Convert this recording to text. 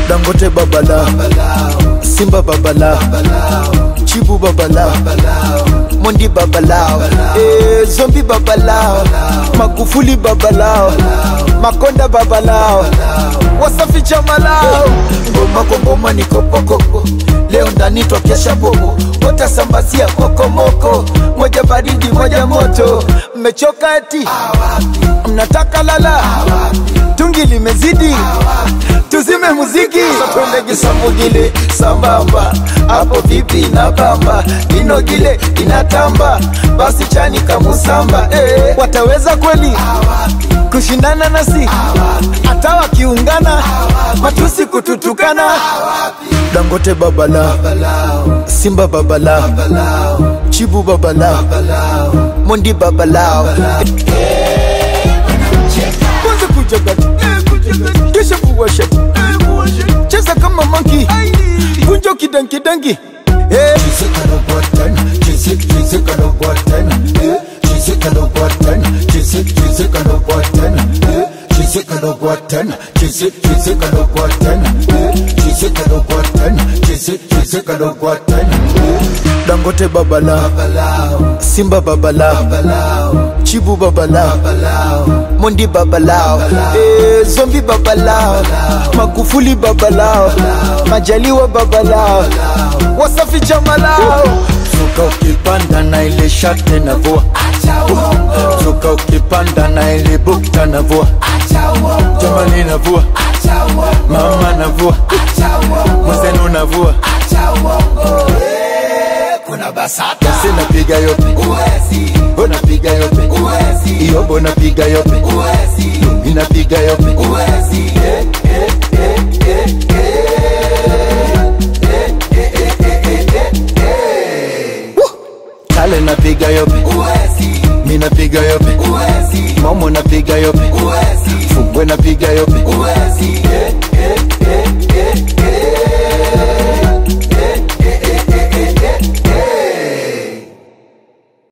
dangote babala simba babala chibu babala mondi babalao eh, zombi babalao magufuli babalao makonda babalao wasafi chamalao ngoma kwa ngoma ni kopokoko leo ndani twakesha bobo watasambazia kokomoko moja baridi moja moto mmechoka eti mnataka lala tungi limezidi tuzime muziki twende kisambugile sambamba hapo vipi na bamba inogile inatamba basi chani kamusamba eh, wataweza kweli kushindana nasi hata wakiungana matusi kututukana dangote babala simba babala chibu babala mondi babalao kwanza kujagati kisha kuwashati cheza kama manki kunjo kidankidangi Eh. dangote babala simba babala chibu babala mondi babalao eh, zombi babalao magufuli babalao majaliwa babalao wasafi chamalao Zuka ukipanda na ile shate na vua Zuka ukipanda na ile bukta na vua Jamani na vua Mama na vua Mwenzenu na vua kuna basata Basi napiga yope Bo napiga yope Iyobo napiga yope Inapiga yope Eh, eh, eh, eh, eh. Kale napiga yope Mi napiga yope Momo napiga yope Fumbwe napiga yope Eh,